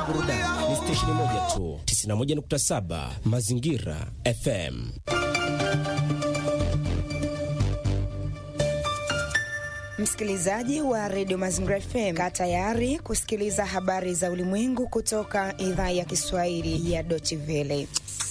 burudani ni stesheni moja tu, 91.7 Mazingira FM. Msikilizaji wa redio Mazingira FM, kaa tayari kusikiliza habari za ulimwengu kutoka idhaa ya Kiswahili ya Deutsche Welle.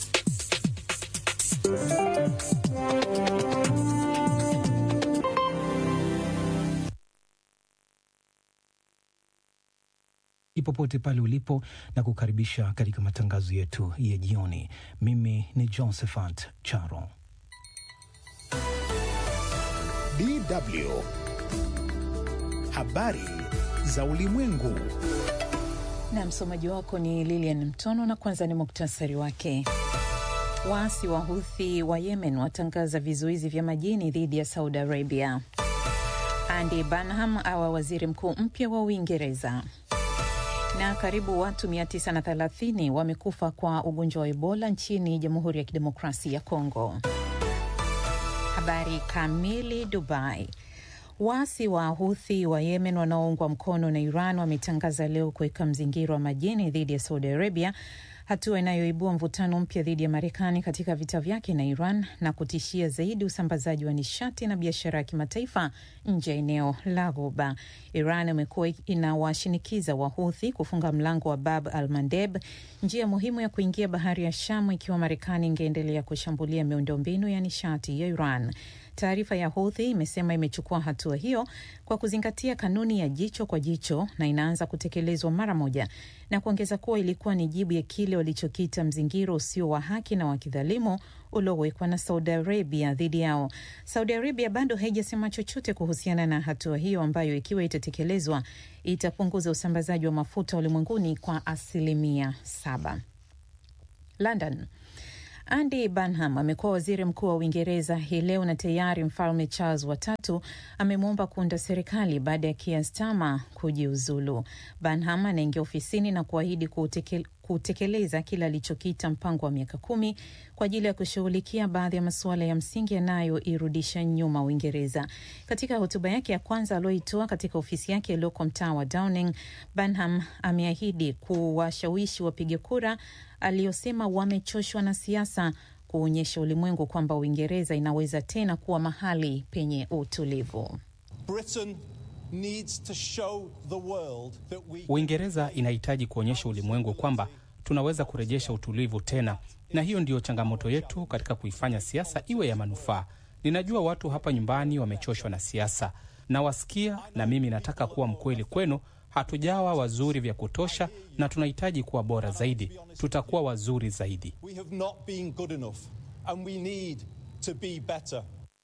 popote pale ulipo na kukaribisha katika matangazo yetu ya jioni. Mimi ni Josephat Charo. DW habari za ulimwengu, na msomaji wako ni Lilian Mtono, na kwanza ni muktasari wake. Waasi wa Houthi wa Yemen watangaza vizuizi vya majini dhidi ya Saudi Arabia. Andy Burnham awa waziri mkuu mpya wa Uingereza na karibu watu 930 wamekufa kwa ugonjwa wa Ebola nchini Jamhuri ya Kidemokrasia ya Kongo. Habari kamili. Dubai. Waasi wa Houthi wa Yemen wanaoungwa mkono na Iran wametangaza leo kuweka mzingiro wa majini dhidi ya Saudi Arabia, hatua inayoibua mvutano mpya dhidi ya Marekani katika vita vyake na Iran na kutishia zaidi usambazaji wa nishati na biashara ya kimataifa nje ya eneo la Ghuba. Iran imekuwa inawashinikiza Wahuthi kufunga mlango wa Bab al Mandeb, njia muhimu ya kuingia bahari ya Shamu, ikiwa Marekani ingeendelea kushambulia miundombinu ya nishati ya Iran. Taarifa ya Houthi imesema imechukua hatua hiyo kwa kuzingatia kanuni ya jicho kwa jicho na inaanza kutekelezwa mara moja, na kuongeza kuwa ilikuwa ni jibu ya kile walichokita mzingiro usio wa haki na wa kidhalimu uliowekwa na Saudi Arabia dhidi yao. Saudi Arabia bado haijasema chochote kuhusiana na hatua hiyo ambayo ikiwa itatekelezwa itapunguza usambazaji wa mafuta ulimwenguni kwa asilimia saba. London. Andy Burnham amekuwa waziri mkuu wa Uingereza hii leo na tayari mfalme Charles watatu amemwomba kuunda serikali baada ya Keir Starmer kujiuzulu. Burnham anaingia ofisini na kuahidi kutekele kutekeleza kile alichokita mpango wa miaka kumi kwa ajili ya kushughulikia baadhi ya masuala ya msingi yanayoirudisha nyuma Uingereza. Katika hotuba yake ya kwanza aliyoitoa katika ofisi yake iliyoko mtaa wa Downing, Burnham ameahidi kuwashawishi wapiga kura aliyosema wamechoshwa na siasa kuonyesha ulimwengu kwamba Uingereza inaweza tena kuwa mahali penye utulivu. Britain needs to show the world that we... Uingereza inahitaji kuonyesha ulimwengu kwamba tunaweza kurejesha utulivu tena, na hiyo ndiyo changamoto yetu katika kuifanya siasa iwe ya manufaa. Ninajua watu hapa nyumbani wamechoshwa na siasa, nawasikia, na mimi nataka kuwa mkweli kwenu. Hatujawa wazuri vya kutosha na tunahitaji kuwa bora zaidi. Tutakuwa wazuri zaidi. We have not been good enough and we need to be better.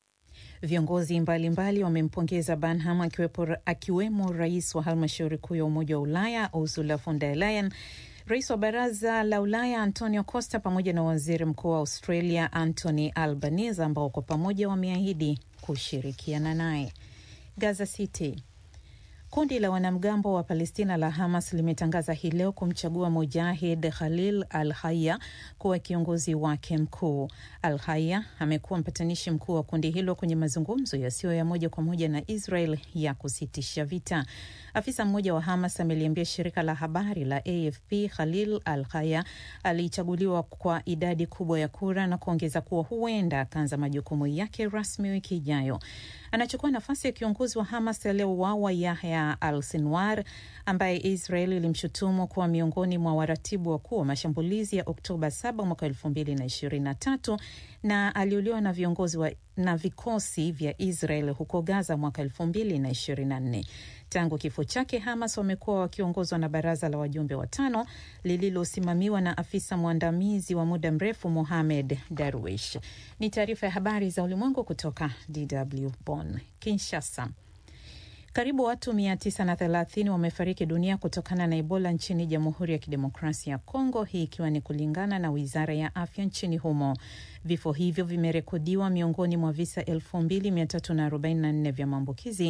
Viongozi mbalimbali wamempongeza Burnham akiwepo, akiwemo rais wa halmashauri kuu ya Umoja wa Ulaya Ursula von der Leyen, rais wa Baraza la Ulaya Antonio Costa pamoja na waziri mkuu wa Australia Anthony Albanese ambao kwa pamoja wameahidi kushirikiana naye. Gaza City. Kundi la wanamgambo wa Palestina la Hamas limetangaza hii leo kumchagua Mujahid Khalil Al Haya kuwa kiongozi wake mkuu. Al Haya amekuwa mpatanishi mkuu wa kundi hilo kwenye mazungumzo yasiyo ya moja kwa moja na Israel ya kusitisha vita. Afisa mmoja wa Hamas ameliambia shirika la habari la AFP Khalil Al Haya alichaguliwa kwa idadi kubwa ya kura na kuongeza kuwa huenda akaanza majukumu yake rasmi wiki ijayo. Anachukua nafasi ya kiongozi wa Hamas aliyeuawa Yahya al Sinwar, ambaye Israel ilimshutumu kuwa miongoni mwa waratibu wakuu wa mashambulizi ya Oktoba 7 mwaka 2023 na aliuliwa na viongozi wa, na vikosi vya Israel huko Gaza mwaka 2024. Tangu kifo chake, Hamas wamekuwa wakiongozwa na baraza la wajumbe watano lililosimamiwa na afisa mwandamizi wa muda mrefu Mohamed Darwish. Ni taarifa ya habari za ulimwengu kutoka DW Bonn. Kinshasa. Karibu watu 930 wamefariki dunia kutokana na Ebola nchini Jamhuri ya Kidemokrasia ya Kongo, hii ikiwa ni kulingana na Wizara ya Afya nchini humo. Vifo hivyo vimerekodiwa miongoni mwa visa 2344 vya maambukizi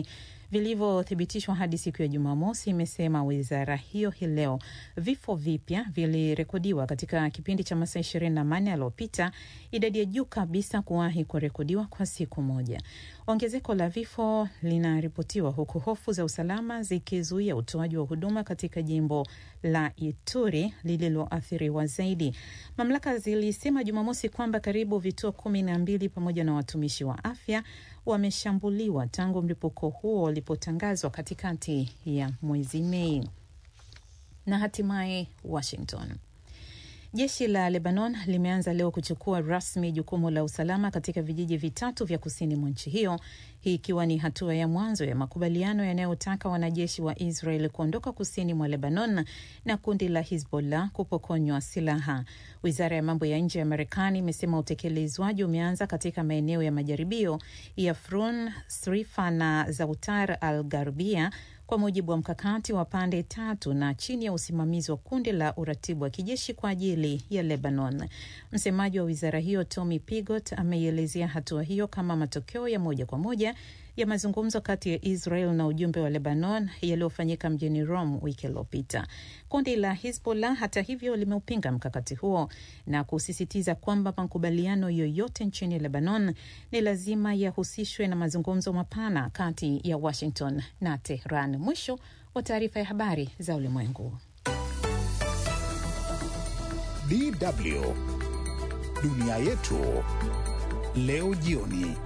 vilivyothibitishwa hadi siku ya Jumamosi, imesema wizara hiyo hii leo. Vifo vipya vilirekodiwa katika kipindi cha masaa ishirini na manne yaliyopita, idadi ya juu kabisa kuwahi kurekodiwa kwa siku moja. Ongezeko la vifo linaripotiwa huku hofu za usalama zikizuia utoaji wa huduma katika jimbo la Ituri lililoathiriwa zaidi. Mamlaka zilisema Jumamosi kwamba karibu vituo kumi na mbili pamoja na watumishi wa afya wameshambuliwa tangu mlipuko huo ulipotangazwa katikati ya mwezi Mei. Na hatimaye Washington. Jeshi la Lebanon limeanza leo kuchukua rasmi jukumu la usalama katika vijiji vitatu vya kusini mwa nchi hiyo, hii ikiwa ni hatua ya mwanzo ya makubaliano yanayotaka wanajeshi wa Israel kuondoka kusini mwa Lebanon na kundi la Hizbollah kupokonywa silaha. Wizara ya mambo ya nje ya Marekani imesema utekelezwaji umeanza katika maeneo ya majaribio ya Frun, Srifa na Zautar al Garbia kwa mujibu wa mkakati wa pande tatu na chini ya usimamizi wa kundi la uratibu wa kijeshi kwa ajili ya Lebanon. Msemaji wa wizara hiyo Tommy Pigot ameielezea hatua hiyo kama matokeo ya moja kwa moja ya mazungumzo kati ya Israel na ujumbe wa Lebanon yaliyofanyika mjini Rome wiki iliyopita. Kundi la Hizbollah hata hivyo limeupinga mkakati huo na kusisitiza kwamba makubaliano yoyote nchini Lebanon ni lazima yahusishwe na mazungumzo mapana kati ya Washington na Tehran. Mwisho wa taarifa ya habari za ulimwengu. DW dunia yetu leo jioni.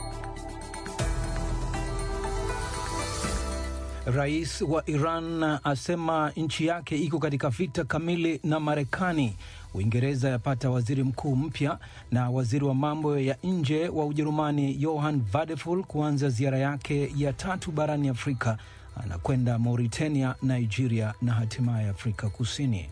Rais wa Iran asema nchi yake iko katika vita kamili na Marekani. Uingereza yapata waziri mkuu mpya, na waziri wa mambo ya nje wa Ujerumani Johann Vadeful kuanza ziara yake ya tatu barani Afrika. Anakwenda Mauritania, Nigeria na hatimaye Afrika Kusini.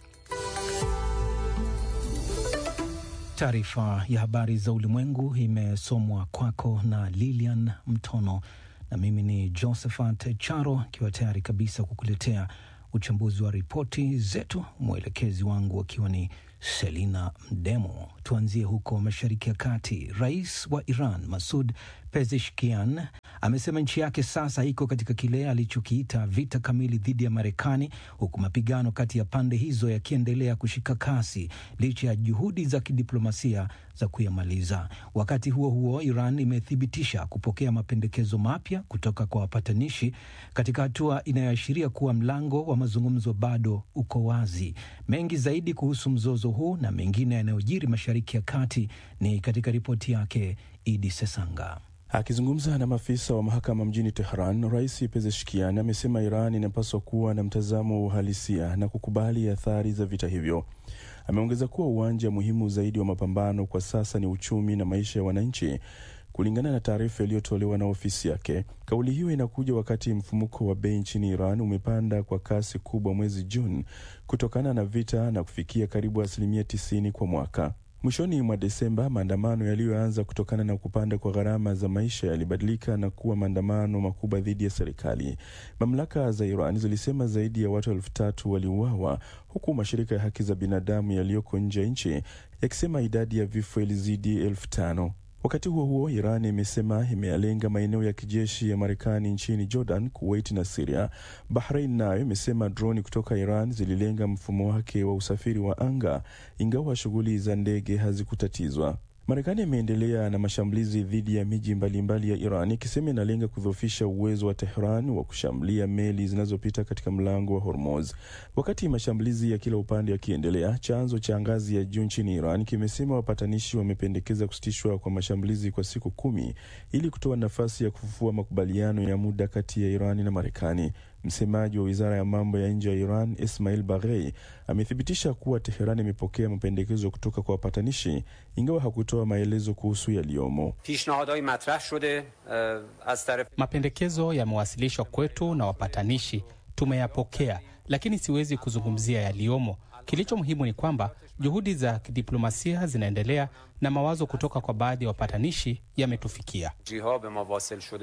Taarifa ya habari za ulimwengu imesomwa kwako na Lilian Mtono na mimi ni Josephat Charo akiwa tayari kabisa kukuletea uchambuzi wa ripoti zetu, mwelekezi wangu akiwa ni Selina Mdemo. Tuanzie huko Mashariki ya Kati. Rais wa Iran Masud Pezeshkian amesema nchi yake sasa iko katika kile alichokiita vita kamili dhidi ya Marekani, huku mapigano kati ya pande hizo yakiendelea kushika kasi licha ya juhudi za kidiplomasia za kuyamaliza. Wakati huo huo, Iran imethibitisha kupokea mapendekezo mapya kutoka kwa wapatanishi katika hatua inayoashiria kuwa mlango wa mazungumzo bado uko wazi. Mengi zaidi kuhusu mzozo huu na mengine yanayojiri Mashariki ya Kati ni katika ripoti yake Idi Sesanga. Akizungumza na maafisa wa mahakama mjini Tehran, Rais Pezeshkian amesema Iran inapaswa kuwa na mtazamo wa uhalisia na kukubali athari za vita hivyo. Ameongeza kuwa uwanja muhimu zaidi wa mapambano kwa sasa ni uchumi na maisha ya wananchi, kulingana na taarifa iliyotolewa na ofisi yake. Kauli hiyo inakuja wakati mfumuko wa bei nchini Iran umepanda kwa kasi kubwa mwezi Juni kutokana na vita na kufikia karibu asilimia tisini kwa mwaka. Mwishoni mwa Desemba, maandamano yaliyoanza kutokana na kupanda kwa gharama za maisha yalibadilika na kuwa maandamano makubwa dhidi ya serikali. Mamlaka za Iran zilisema zaidi ya watu elfu tatu waliuawa, huku mashirika ya haki za binadamu yaliyoko nje ya nchi yakisema idadi ya vifo ilizidi elfu tano. Wakati huo huo, Iran imesema imeyalenga maeneo ya kijeshi ya Marekani nchini Jordan, Kuwait na Siria. Bahrain nayo imesema droni kutoka Iran zililenga mfumo wake wa usafiri wa anga, ingawa shughuli za ndege hazikutatizwa. Marekani imeendelea na mashambulizi dhidi ya miji mbalimbali ya Iran ikisema inalenga kudhoofisha uwezo wa Tehran wa kushambulia meli zinazopita katika mlango wa Hormuz. Wakati mashambulizi ya kila upande yakiendelea, chanzo cha ngazi ya juu nchini Iran kimesema wapatanishi wamependekeza kusitishwa kwa mashambulizi kwa siku kumi ili kutoa nafasi ya kufufua makubaliano ya muda kati ya Iran na Marekani. Msemaji wa wizara ya mambo ya nje ya Iran Ismail Baghei amethibitisha kuwa Teheran imepokea mapendekezo kutoka kwa wapatanishi, ingawa hakutoa maelezo kuhusu yaliyomo. Mapendekezo yamewasilishwa kwetu na wapatanishi, tumeyapokea, lakini siwezi kuzungumzia yaliyomo. Kilicho muhimu ni kwamba juhudi za kidiplomasia zinaendelea na mawazo kutoka kwa baadhi ya wapatanishi yametufikia.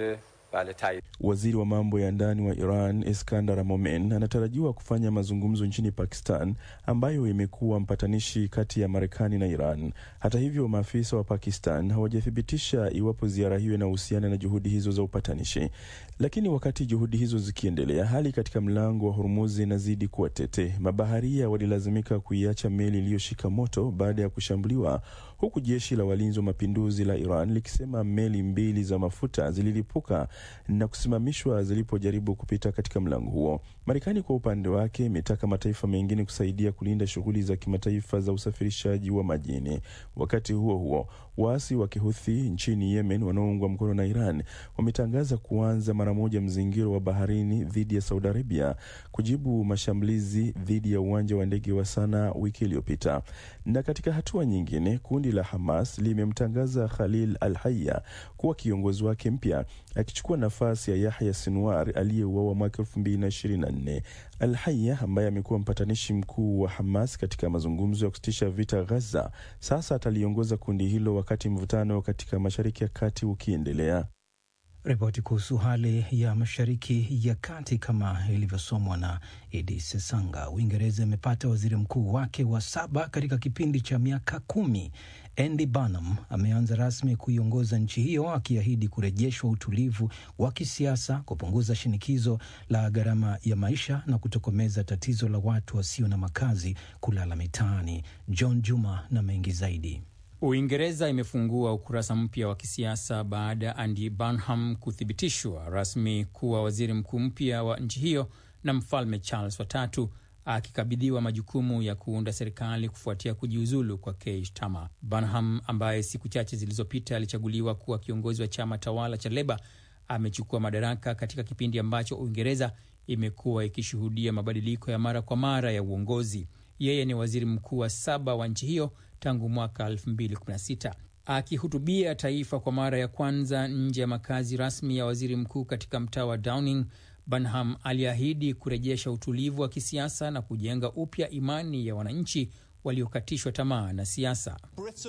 Waziri wa mambo ya ndani wa Iran Iskandar Momen anatarajiwa kufanya mazungumzo nchini Pakistan, ambayo imekuwa mpatanishi kati ya Marekani na Iran. Hata hivyo, maafisa wa Pakistan hawajathibitisha iwapo ziara hiyo inahusiana na juhudi hizo za upatanishi. Lakini wakati juhudi hizo zikiendelea, hali katika mlango wa Hormuz inazidi kuwa tete. Mabaharia walilazimika kuiacha meli iliyoshika moto baada ya kushambuliwa, huku jeshi la walinzi wa mapinduzi la Iran likisema meli mbili za mafuta zililipuka na kusimamishwa zilipojaribu kupita katika mlango huo. Marekani kwa upande wake imetaka mataifa mengine kusaidia kulinda shughuli za kimataifa za usafirishaji wa majini. Wakati huo huo, waasi wa Kihuthi nchini Yemen wanaoungwa mkono na Iran wametangaza kuanza mara moja mzingiro wa baharini dhidi ya Saudi Arabia kujibu mashambulizi dhidi ya uwanja wa ndege wa Sana wiki iliyopita. Na katika hatua nyingine, kundi la Hamas limemtangaza Khalil Al Haya kuwa kiongozi wake mpya akichukua nafasi ya Yahya Sinwar aliyeuawa mwaka elfu mbili na ishirini na nne. Al Haya ambaye amekuwa mpatanishi mkuu wa Hamas katika mazungumzo ya kusitisha vita Gaza, sasa ataliongoza kundi hilo wakati mvutano katika Mashariki ya Kati ukiendelea. Ripoti kuhusu hali ya Mashariki ya Kati kama ilivyosomwa na Idi Sesanga. Uingereza imepata waziri mkuu wake wa saba katika kipindi cha miaka kumi. Andy Burnham ameanza rasmi kuiongoza nchi hiyo akiahidi kurejeshwa utulivu wa kisiasa, kupunguza shinikizo la gharama ya maisha na kutokomeza tatizo la watu wasio na makazi kulala mitaani. John Juma na mengi zaidi. Uingereza imefungua ukurasa mpya wa kisiasa baada ya Andy Burnham kuthibitishwa rasmi kuwa waziri mkuu mpya wa nchi hiyo na Mfalme Charles watatu akikabidhiwa majukumu ya kuunda serikali kufuatia kujiuzulu kwa Keir Starmer. Burnham ambaye siku chache zilizopita alichaguliwa kuwa kiongozi wa chama tawala cha Leba amechukua madaraka katika kipindi ambacho Uingereza imekuwa ikishuhudia mabadiliko ya mara kwa mara ya uongozi. Yeye ni waziri mkuu wa saba wa nchi hiyo tangu mwaka 2016. Akihutubia taifa kwa mara ya kwanza nje ya makazi rasmi ya waziri mkuu katika mtaa wa Downing, Burnham aliahidi kurejesha utulivu wa kisiasa na kujenga upya imani ya wananchi waliokatishwa tamaa na siasa.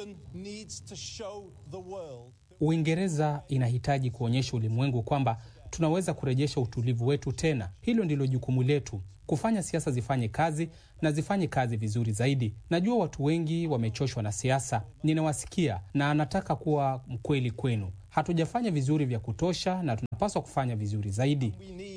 Uingereza inahitaji kuonyesha ulimwengu kwamba tunaweza kurejesha utulivu wetu tena. Hilo ndilo jukumu letu, kufanya siasa zifanye kazi na zifanye kazi vizuri zaidi. Najua watu wengi wamechoshwa na siasa, ninawasikia na anataka kuwa mkweli kwenu. Hatujafanya vizuri vya kutosha na tunapaswa kufanya vizuri zaidi.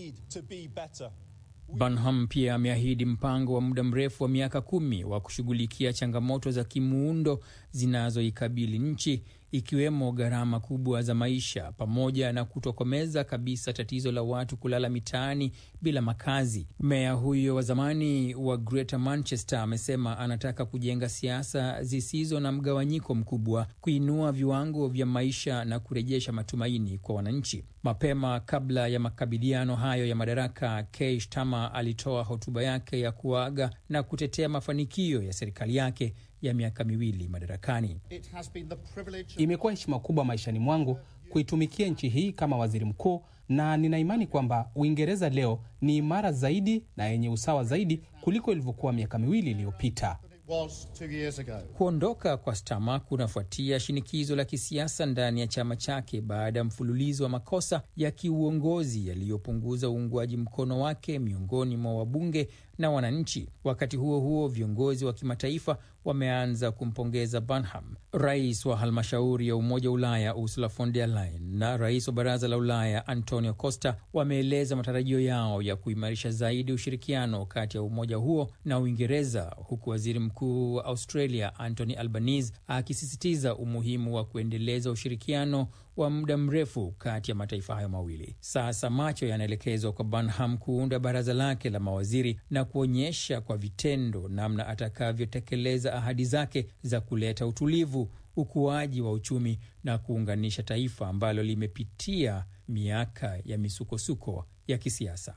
Burnham pia ameahidi mpango wa muda mrefu wa miaka kumi wa kushughulikia changamoto za kimuundo zinazoikabili nchi ikiwemo gharama kubwa za maisha pamoja na kutokomeza kabisa tatizo la watu kulala mitaani bila makazi. Meya huyo wa zamani wa Greater Manchester amesema anataka kujenga siasa zisizo na mgawanyiko mkubwa, kuinua viwango vya maisha na kurejesha matumaini kwa wananchi. Mapema kabla ya makabidhiano hayo ya madaraka, Keir Starmer alitoa hotuba yake ya kuaga na kutetea mafanikio ya serikali yake ya miaka miwili madarakani. Imekuwa heshima kubwa maishani mwangu kuitumikia nchi hii kama waziri mkuu, na nina imani kwamba Uingereza leo ni imara zaidi na yenye usawa zaidi kuliko ilivyokuwa miaka miwili iliyopita. Kuondoka kwa Starmer kunafuatia shinikizo la kisiasa ndani ya chama chake baada ya mfululizo wa makosa ya kiuongozi yaliyopunguza uungwaji mkono wake miongoni mwa wabunge na wananchi. Wakati huo huo, viongozi wa kimataifa wameanza kumpongeza Burnham. Rais wa halmashauri ya Umoja wa Ulaya Ursula von der Leyen na rais wa Baraza la Ulaya Antonio Costa wameeleza matarajio yao ya kuimarisha zaidi ushirikiano kati ya umoja huo na Uingereza, huku waziri mkuu wa Australia Anthony Albanese akisisitiza umuhimu wa kuendeleza ushirikiano wa muda mrefu kati ya mataifa hayo mawili. Sasa macho yanaelekezwa kwa Burnham kuunda baraza lake la mawaziri na kuonyesha kwa vitendo namna atakavyotekeleza ahadi zake za kuleta utulivu, ukuaji wa uchumi na kuunganisha taifa ambalo limepitia miaka ya misukosuko ya kisiasa.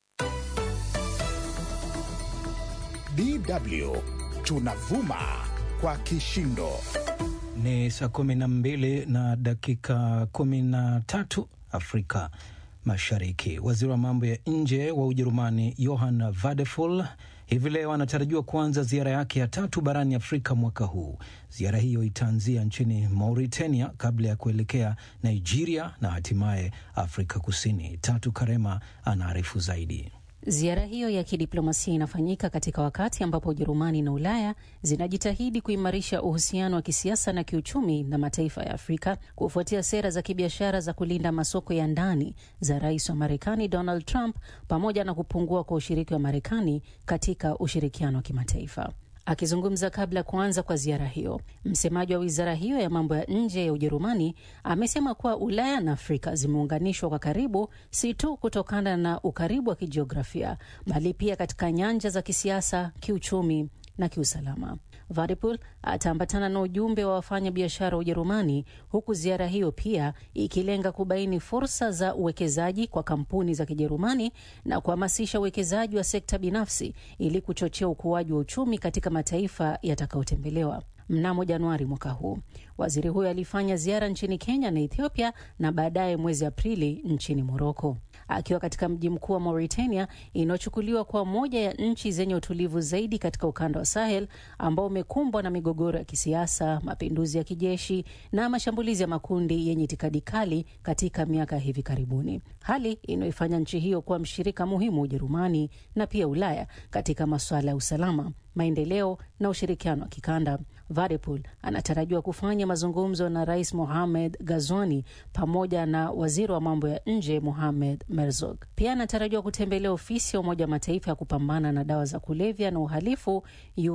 DW tunavuma kwa kishindo. Ni saa kumi na mbili na dakika kumi na tatu Afrika Mashariki. Waziri wa mambo ya nje wa Ujerumani Johann Vadeful hivi leo anatarajiwa kuanza ziara yake ya tatu barani Afrika mwaka huu. Ziara hiyo itaanzia nchini Mauritania kabla ya kuelekea Nigeria na hatimaye Afrika Kusini. Tatu Karema anaarifu zaidi. Ziara hiyo ya kidiplomasia inafanyika katika wakati ambapo Ujerumani na Ulaya zinajitahidi kuimarisha uhusiano wa kisiasa na kiuchumi na mataifa ya Afrika kufuatia sera za kibiashara za kulinda masoko ya ndani za rais wa Marekani Donald Trump pamoja na kupungua kwa ushiriki wa Marekani katika ushirikiano wa kimataifa. Akizungumza kabla ya kuanza kwa ziara hiyo, msemaji wa wizara hiyo ya mambo ya nje ya Ujerumani amesema kuwa Ulaya na Afrika zimeunganishwa kwa karibu, si tu kutokana na ukaribu wa kijiografia, bali pia katika nyanja za kisiasa, kiuchumi na kiusalama. Vadipul ataambatana na ujumbe wa wafanya biashara wa Ujerumani, huku ziara hiyo pia ikilenga kubaini fursa za uwekezaji kwa kampuni za Kijerumani na kuhamasisha uwekezaji wa sekta binafsi ili kuchochea ukuaji wa uchumi katika mataifa yatakayotembelewa. Mnamo Januari mwaka huu waziri huyo alifanya ziara nchini Kenya na Ethiopia na baadaye mwezi Aprili nchini Moroko. Akiwa katika mji mkuu wa Mauritania inayochukuliwa kuwa moja ya nchi zenye utulivu zaidi katika ukanda wa Sahel ambao umekumbwa na migogoro ya kisiasa, mapinduzi ya kijeshi na mashambulizi ya makundi yenye itikadi kali katika miaka ya hivi karibuni, hali inayoifanya nchi hiyo kuwa mshirika muhimu wa Ujerumani na pia Ulaya katika masuala ya usalama maendeleo na ushirikiano wa kikanda. Vadepul anatarajiwa kufanya mazungumzo na Rais Mohamed Gazwani pamoja na waziri wa mambo ya nje Mohamed Merzog. Pia anatarajiwa kutembelea ofisi ya Umoja wa Mataifa ya kupambana na dawa za kulevya na uhalifu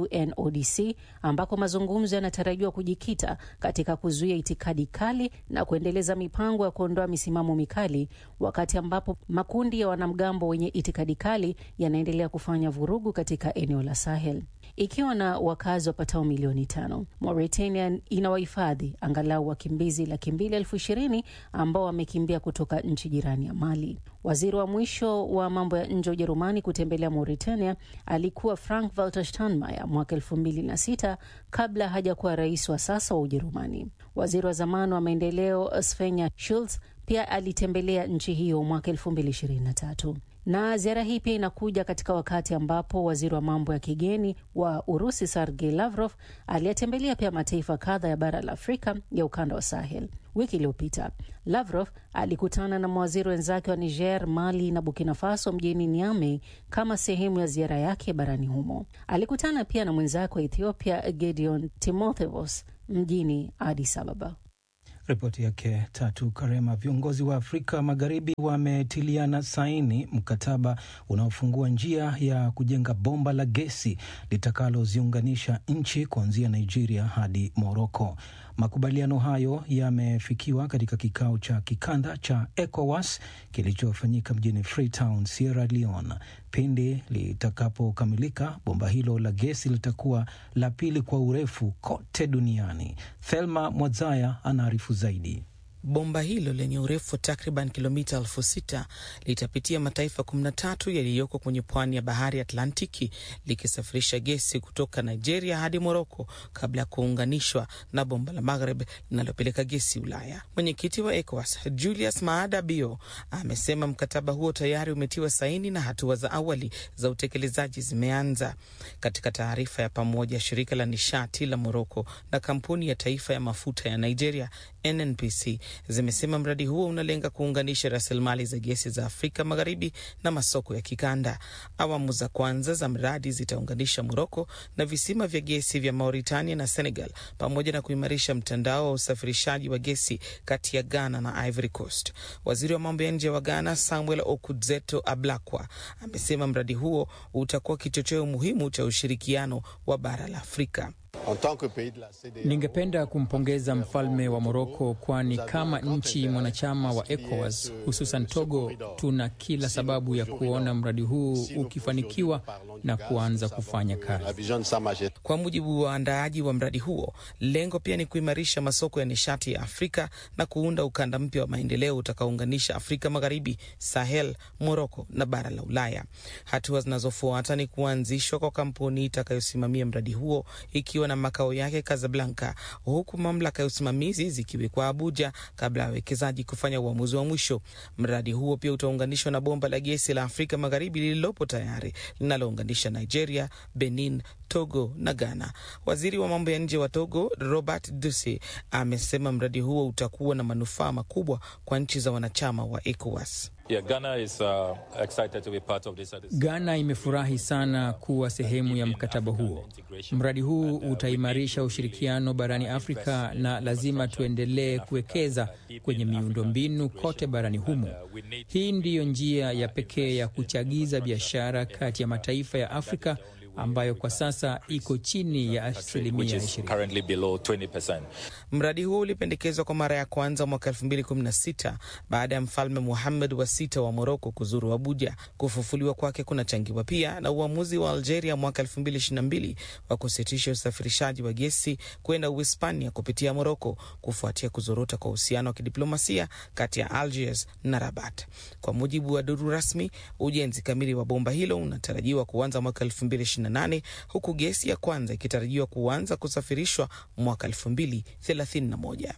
UNODC, ambako mazungumzo yanatarajiwa kujikita katika kuzuia itikadi kali na kuendeleza mipango ya kuondoa misimamo mikali, wakati ambapo makundi ya wanamgambo wenye itikadi kali yanaendelea kufanya vurugu katika eneo la Sahel. Ikiwa na wakazi wapatao milioni tano, Mauritania ina wahifadhi angalau wakimbizi laki mbili elfu ishirini ambao wamekimbia kutoka nchi jirani ya Mali. Waziri wa mwisho wa mambo ya nje wa Ujerumani kutembelea Mauritania alikuwa Frank Walter Steinmeier mwaka elfu mbili na sita kabla hajakuwa rais wa sasa wa Ujerumani. Waziri wa zamani wa maendeleo Svenja Schulz pia alitembelea nchi hiyo mwaka elfu mbili ishirini na tatu na ziara hii pia inakuja katika wakati ambapo waziri wa mambo ya kigeni wa Urusi Sergei Lavrov aliyetembelea pia mataifa kadha ya bara la Afrika ya ukanda wa Sahel. Wiki iliyopita Lavrov alikutana na mawaziri wenzake wa Niger, Mali na Burkina Faso mjini Niamey kama sehemu ya ziara yake barani humo. Alikutana pia na mwenzake wa Ethiopia Gedeon Timotheos mjini Addis Ababa. Ripoti yake Tatu Karema. Viongozi wa Afrika Magharibi wametiliana saini mkataba unaofungua njia ya kujenga bomba la gesi litakaloziunganisha nchi kuanzia Nigeria hadi Moroko. Makubaliano hayo yamefikiwa katika kikao cha kikanda cha ECOWAS kilichofanyika mjini Freetown, Sierra Leone. Pindi litakapokamilika, bomba hilo la gesi litakuwa la pili kwa urefu kote duniani. Thelma Mwadzaya anaarifu zaidi. Bomba hilo lenye urefu wa takriban kilomita elfu sita litapitia mataifa 13 yaliyoko kwenye pwani ya bahari Atlantiki likisafirisha gesi kutoka Nigeria hadi Moroko kabla ya kuunganishwa na bomba la Maghreb linalopeleka gesi Ulaya. Mwenyekiti wa ECOWAS Julius Maada Bio amesema mkataba huo tayari umetiwa saini na hatua za awali za utekelezaji zimeanza. Katika taarifa ya pamoja, shirika la nishati la Moroko na kampuni ya taifa ya mafuta ya Nigeria NNPC zimesema mradi huo unalenga kuunganisha rasilimali za gesi za Afrika Magharibi na masoko ya kikanda. Awamu za kwanza za mradi zitaunganisha Moroko na visima vya gesi vya Mauritania na Senegal, pamoja na kuimarisha mtandao wa usafirishaji wa gesi kati ya Ghana na Ivory Coast. Waziri wa mambo ya nje wa Ghana Samuel Okudzeto Ablakwa amesema mradi huo utakuwa kichocheo muhimu cha ushirikiano wa bara la Afrika. Ningependa kumpongeza mfalme wa Moroko, kwani kama nchi mwanachama wa ECOWAS hususan Togo, tuna kila sababu ya kuona mradi huu ukifanikiwa na kuanza kufanya kazi. Kwa mujibu wa waandaaji wa mradi huo, lengo pia ni kuimarisha masoko ya nishati ya Afrika na kuunda ukanda mpya wa maendeleo utakaounganisha Afrika Magharibi, Sahel, Moroko na bara la Ulaya. Hatua zinazofuata ni kuanzishwa kwa kampuni itakayosimamia mradi huo ikiwa na makao yake Casablanca, huku mamlaka ya usimamizi zikiwekwa Abuja kabla ya wawekezaji kufanya uamuzi wa mwisho. Mradi huo pia utaunganishwa na bomba la gesi la Afrika Magharibi lililopo tayari linalounganisha Nigeria, Benin, Togo na Ghana. Waziri wa mambo ya nje wa Togo Robert Duce amesema mradi huo utakuwa na manufaa makubwa kwa nchi za wanachama wa ECOWAS. Yeah, Ghana is, uh, excited to be part of this. Ghana imefurahi sana kuwa sehemu ya mkataba huo. Mradi huu utaimarisha ushirikiano barani Afrika na lazima tuendelee kuwekeza kwenye miundombinu kote barani humo. Hii ndiyo njia ya pekee ya kuchagiza biashara kati ya mataifa ya Afrika ambayo kwa sasa iko chini ya asilimia 20. Mradi huo ulipendekezwa kwa mara ya kwanza mwaka 2016 baada ya mfalme Muhammad wa sita wa Moroko kuzuru Abuja. Kufufuliwa kwake kunachangiwa pia na uamuzi wa Algeria mwaka 2022 wa kusitisha usafirishaji wa gesi kwenda Uhispania kupitia Moroko kufuatia kuzorota kwa uhusiano wa kidiplomasia kati ya Algiers na Rabat. Kwa mujibu wa duru rasmi, ujenzi kamili wa bomba hilo unatarajiwa kuanza mwaka 2028 huku gesi ya kwanza ikitarajiwa kuanza kusafirishwa mwaka 2031.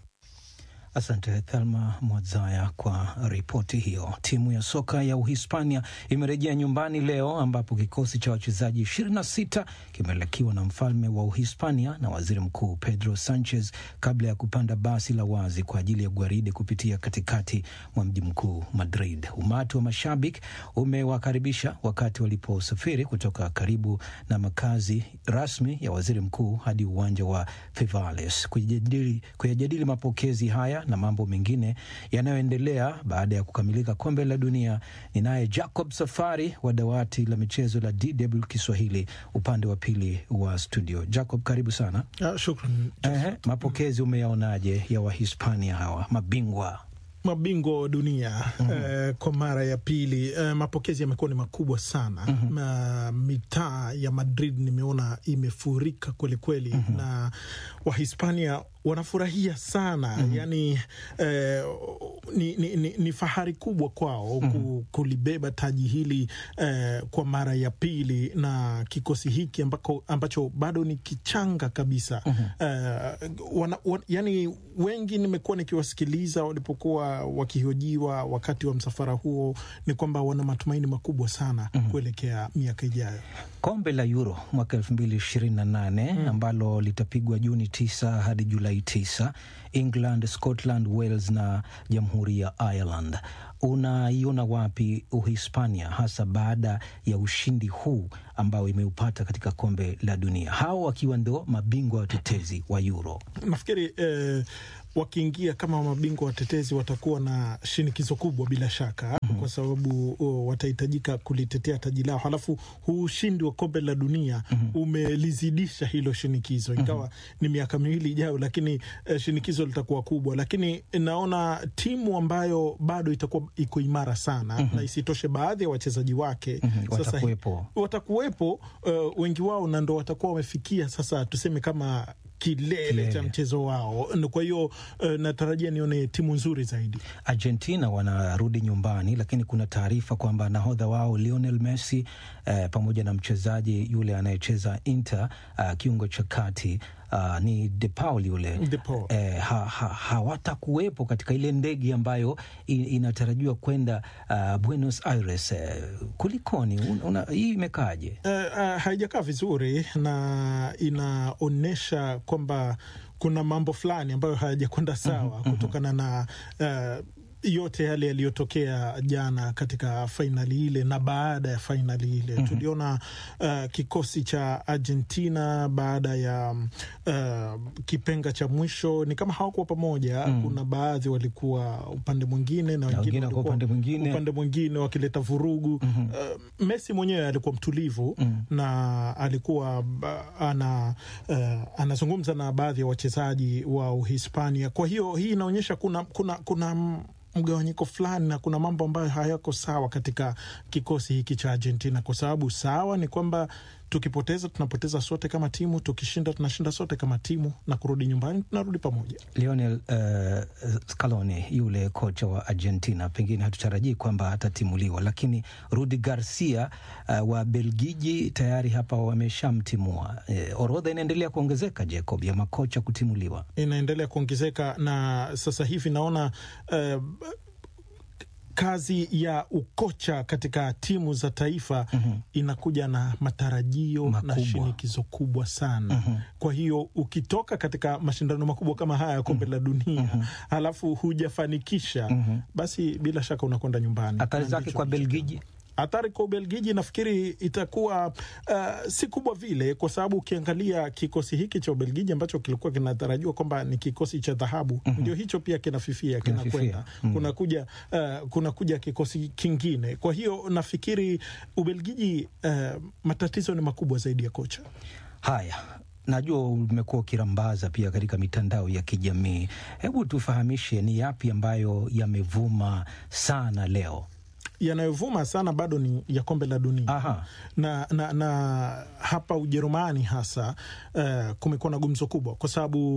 Asante Thelma Mwadzaya kwa ripoti hiyo. Timu ya soka ya Uhispania imerejea nyumbani leo ambapo kikosi cha wachezaji 26 kimelekiwa na mfalme wa Uhispania na waziri mkuu Pedro Sanchez kabla ya kupanda basi la wazi kwa ajili ya gwaride kupitia katikati mwa mji mkuu Madrid. Umati wa mashabiki umewakaribisha wakati waliposafiri kutoka karibu na makazi rasmi ya waziri mkuu hadi uwanja wa Fivales kuyajadili, kuyajadili mapokezi haya na mambo mengine yanayoendelea baada ya kukamilika kombe la dunia. Ni naye Jacob Safari wa dawati la michezo la DW Kiswahili upande wa pili wa studio. Jacob, karibu sana. Uh, shukran. Ehe, mapokezi umeyaonaje ya Wahispania hawa mabingwa mabingwa wa dunia mm -hmm. uh, kwa mara ya pili uh, mapokezi yamekuwa ni makubwa sana mm -hmm. uh, mitaa ya Madrid nimeona imefurika kwelikweli mm -hmm. na Wahispania wanafurahia sana mm -hmm. Yani eh, ni, ni, ni, ni fahari kubwa kwao mm -hmm. kulibeba taji hili eh, kwa mara ya pili na kikosi hiki ambako, ambacho bado ni kichanga kabisa mm -hmm. eh, wana, wan, yani wengi nimekuwa nikiwasikiliza walipokuwa wakihojiwa wakati wa msafara huo, ni kwamba wana matumaini makubwa sana mm -hmm. kuelekea miaka ijayo. Kombe la Euro mwaka elfu mbili ishirini na nane mm -hmm. ambalo litapigwa Juni tisa hadi Julai tisa, England, Scotland, Wales na Jamhuri ya Ireland. Unaiona wapi Uhispania hasa baada ya ushindi huu ambao imeupata katika kombe la dunia, hao wakiwa ndo mabingwa watetezi wa Euro? Nafikiri eh, wakiingia kama mabingwa watetezi watakuwa na shinikizo kubwa bila shaka mm -hmm. kwa sababu oh, watahitajika kulitetea taji lao, halafu huu ushindi wa kombe la dunia mm -hmm. umelizidisha hilo shinikizo, ingawa mm -hmm. ni miaka miwili ijayo, lakini eh, shinikizo litakuwa kubwa, lakini naona timu ambayo bado itakuwa iko imara sana mm -hmm. na isitoshe baadhi ya wachezaji wake mm -hmm. sasa watakuwepo, watakuwepo uh, wengi wao na ndo watakuwa wamefikia sasa tuseme kama kilele, kilele cha mchezo wao. Kwa hiyo uh, natarajia nione timu nzuri zaidi. Argentina wanarudi nyumbani, lakini kuna taarifa kwamba nahodha wao Lionel Messi uh, pamoja na mchezaji yule anayecheza Inter uh, kiungo cha kati Uh, ni De Paul yule De Paul. Eh, hawatakuwepo ha, ha, katika ile ndege ambayo in, inatarajiwa kwenda uh, Buenos Aires. Eh, kulikoni? Una, hii imekaaje? Uh, uh, haijakaa vizuri na inaonyesha kwamba kuna mambo fulani ambayo hayajakwenda sawa mm -hmm. kutokana na uh, yote yale yaliyotokea jana katika fainali ile na baada ya fainali ile mm -hmm. tuliona uh, kikosi cha Argentina baada ya uh, kipenga cha mwisho ni kama hawakuwa pamoja mm -hmm. kuna baadhi walikuwa upande mwingine na wengine walikuwa upande mwingine, upande mwingine wakileta vurugu mm -hmm. uh, Messi mwenyewe alikuwa mtulivu mm -hmm. na alikuwa uh, ana uh, anazungumza na baadhi ya wachezaji wa Uhispania. Kwa hiyo hii inaonyesha kuna kuna kuna mgawanyiko fulani na kuna mambo ambayo hayako sawa katika kikosi hiki cha Argentina, kwa sababu sawa ni kwamba tukipoteza tunapoteza sote kama timu, tukishinda tunashinda sote kama timu, na kurudi nyumbani tunarudi pamoja. Lionel uh, Scaloni yule kocha wa Argentina, pengine hatutarajii kwamba atatimuliwa, lakini Rudi Garcia uh, wa Belgiji tayari hapa wameshamtimua. Uh, orodha inaendelea kuongezeka Jacob, ya makocha kutimuliwa inaendelea kuongezeka na sasa hivi naona uh, kazi ya ukocha katika timu za taifa mm -hmm. inakuja na matarajio makubwa na shinikizo kubwa sana mm -hmm. Kwa hiyo ukitoka katika mashindano makubwa kama haya ya kombe mm -hmm. la dunia mm -hmm. halafu hujafanikisha mm -hmm. basi bila shaka unakwenda nyumbani. Athari zake kwa Belgiji Athari kwa Ubelgiji nafikiri itakuwa uh, si kubwa vile, kwa sababu ukiangalia kikosi hiki cha Ubelgiji ambacho kilikuwa kinatarajiwa kwamba ni kikosi cha dhahabu mm -hmm. ndio hicho pia kinafifia kinakwenda mm -hmm. kunakuja uh, kunakuja kikosi kingine. Kwa hiyo nafikiri Ubelgiji uh, matatizo ni makubwa zaidi ya kocha. Haya, najua umekuwa ukirambaza pia katika mitandao ya kijamii, hebu tufahamishe ni yapi ambayo yamevuma sana leo? yanayovuma sana bado ni ya kombe la dunia na, na, na hapa Ujerumani hasa uh, kumekuwa na gumzo kubwa kwa sababu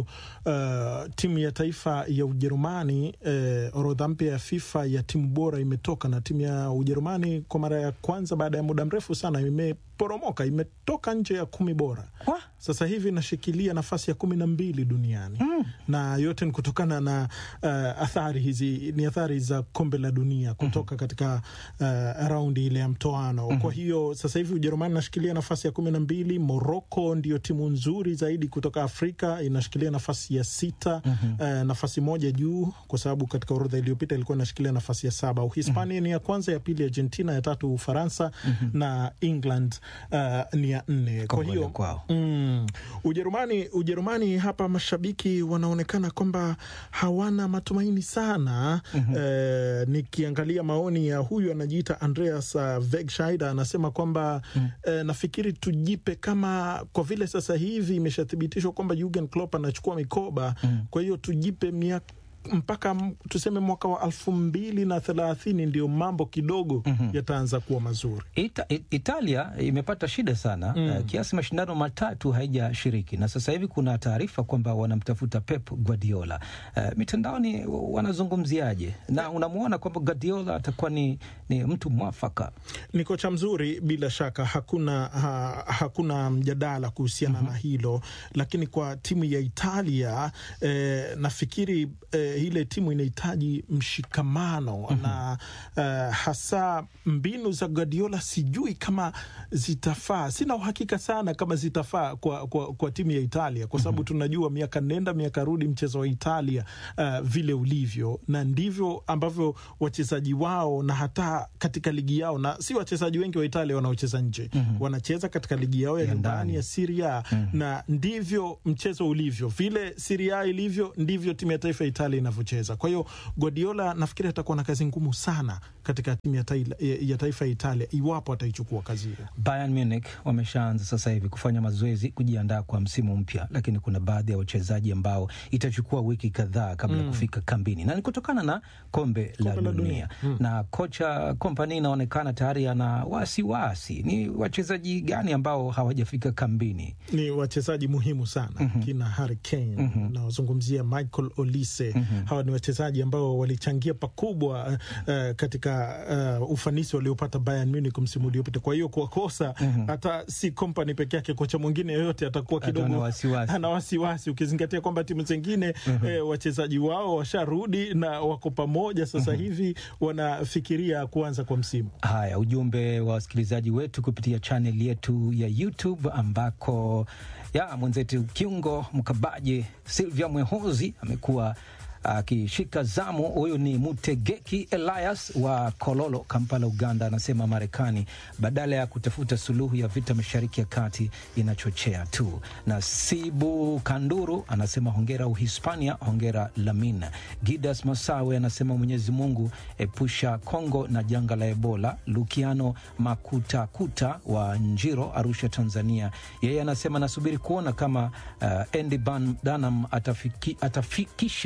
uh, timu ya taifa ya Ujerumani uh, orodha mpya ya FIFA ya timu bora imetoka, na timu ya Ujerumani kwa mara ya kwanza baada ya muda mrefu sana imeporomoka, imetoka nje ya kumi bora Kwa? Sasa hivi inashikilia nafasi ya kumi na mbili duniani mm. na yote ni kutokana na uh, athari hizi, ni athari za kombe la dunia kutoka mm -hmm. katika uh, raundi ile ya mtoano mm -hmm. Kwa hiyo sasa hivi Ujerumani inashikilia nafasi ya kumi na mbili. Moroko ndio timu nzuri zaidi kutoka Afrika inashikilia nafasi ya sita mm -hmm. uh, nafasi moja juu, kwa sababu katika orodha iliyopita ilikuwa inashikilia nafasi ya saba. Uhispania mm -hmm. ni ya kwanza, ya pili Argentina, ya tatu Ufaransa mm -hmm. na England uh, ni ya nne. Kwa hiyo mm, Ujerumani, Ujerumani hapa mashabiki wanaonekana kwamba hawana matumaini sana mm -hmm. eh, nikiangalia maoni ya huyu anajiita Andreas uh, Wegscheider anasema kwamba mm -hmm. eh, nafikiri tujipe kama kwa vile sasa hivi imeshathibitishwa kwamba Jurgen Klopp anachukua mikoba mm -hmm. kwa hiyo tujipe miaka mpaka tuseme mwaka wa elfu mbili na thelathini ndio mambo kidogo mm -hmm. yataanza kuwa mazuri. Ita, Italia imepata shida sana mm. uh, kiasi mashindano matatu haijashiriki, na sasa hivi kuna taarifa kwamba wanamtafuta Pep Guardiola. Uh, mitandaoni wanazungumziaje? Na unamwona kwamba Guardiola atakuwa ni, ni mtu mwafaka, ni kocha mzuri bila shaka, hakuna ha, hakuna mjadala kuhusiana mm -hmm. na hilo, lakini kwa timu ya Italia eh, nafikiri eh, ile timu inahitaji mshikamano mm -hmm. na uh, hasa mbinu za Guardiola sijui kama zitafaa. Sina uhakika sana kama zitafaa kwa, kwa, kwa timu ya Italia kwa sababu mm -hmm. tunajua miaka nenda miaka rudi mchezo wa Italia uh, vile ulivyo, na ndivyo ambavyo wachezaji wao na hata katika ligi yao, na si wachezaji wengi wa Italia wanaocheza nje mm -hmm. wanacheza katika ligi yao ya nyumbani ya Serie A mm -hmm. na ndivyo mchezo ulivyo, vile Serie A ilivyo ndivyo timu ya taifa ya Italia inavyocheza. Kwa hiyo Guardiola nafikiri atakuwa na kazi ngumu sana katika timu ya, taila, ya taifa ya Italia iwapo ataichukua kazi hiyo. Bayern Munich wameshaanza sasa hivi kufanya mazoezi kujiandaa kwa msimu mpya, lakini kuna baadhi ya wachezaji ambao itachukua wiki kadhaa kabla ya mm. kufika kambini, na ni kutokana na kombe, kombe la, la dunia mm. na kocha Kompani inaonekana tayari ana wasiwasi. Ni wachezaji gani ambao hawajafika kambini? Ni wachezaji muhimu sana mm -hmm. kina Harry Kane mm -hmm. nawazungumzia Michael Olise mm -hmm. hawa ni wachezaji ambao walichangia pakubwa uh, katika uh, ufanisi waliopata Bayern Munich msimu uliopita. Kwa hiyo kuwakosa mm -hmm. hata si Kompani peke yake, kocha mwingine yoyote atakuwa kidogo ana wasiwasi, ukizingatia kwamba timu zingine mm -hmm. eh, wachezaji wao washarudi na wako pamoja sasa mm -hmm. hivi wanafikiria kuanza kwa msimu. Haya, ujumbe wa wasikilizaji wetu kupitia chaneli yetu ya YouTube ambako ya mwenzetu kiungo mkabaji Silvia Mwehozi amekuwa akishika zamu. Huyu ni Mutegeki Elias wa Kololo, Kampala, Uganda. Anasema Marekani badala ya kutafuta suluhu ya vita mashariki ya kati inachochea tu. Na Sibu Kanduru anasema hongera Uhispania, hongera Lamin. Gidas Masawe anasema Mwenyezi Mungu epusha Kongo na janga la Ebola. Lukiano Makutakuta wa Njiro, Arusha, Tanzania, yeye anasema nasubiri kuona kama uh, Andy Dunham atafiki, atafikisha walau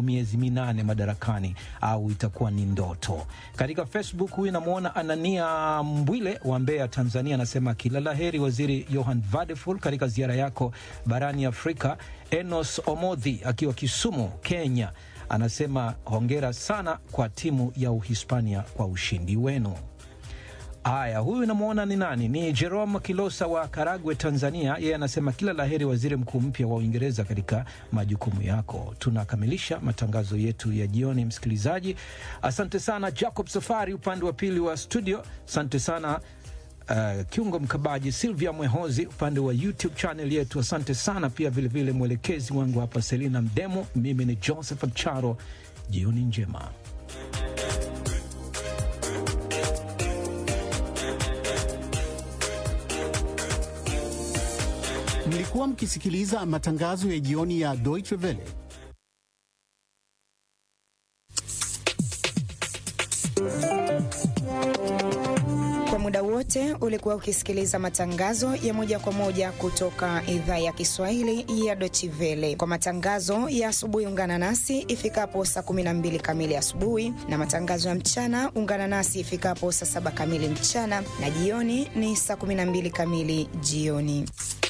miezi minane madarakani au itakuwa ni ndoto. Katika Facebook huyu namwona Anania Mbwile wa Mbeya, Tanzania, anasema kila la heri Waziri Johan Vadeful katika ziara yako barani Afrika. Enos Omodhi akiwa Kisumu, Kenya, anasema hongera sana kwa timu ya Uhispania kwa ushindi wenu. Haya, huyu namwona ni nani? Ni Jerome Kilosa wa Karagwe, Tanzania. Yeye anasema kila laheri waziri mkuu mpya wa Uingereza katika majukumu yako. Tunakamilisha matangazo yetu ya jioni, msikilizaji. Asante sana Jacob Safari upande wa pili wa studio. Asante sana uh, kiungo mkabaji Silvia Mwehozi upande wa YouTube channel yetu. Asante sana pia vilevile mwelekezi wangu hapa Selina Mdemo. Mimi ni Joseph Charo. Jioni njema. Mlikuwa mkisikiliza matangazo ya jioni ya Deutsche Welle. Kwa muda wote ulikuwa ukisikiliza matangazo ya moja kwa moja kutoka idhaa ya Kiswahili ya Deutsche Welle. Kwa matangazo ya asubuhi, ungana nasi ifikapo saa 12 kamili asubuhi, na matangazo ya mchana ungana nasi ifikapo saa saba kamili mchana, na jioni ni saa 12 kamili jioni.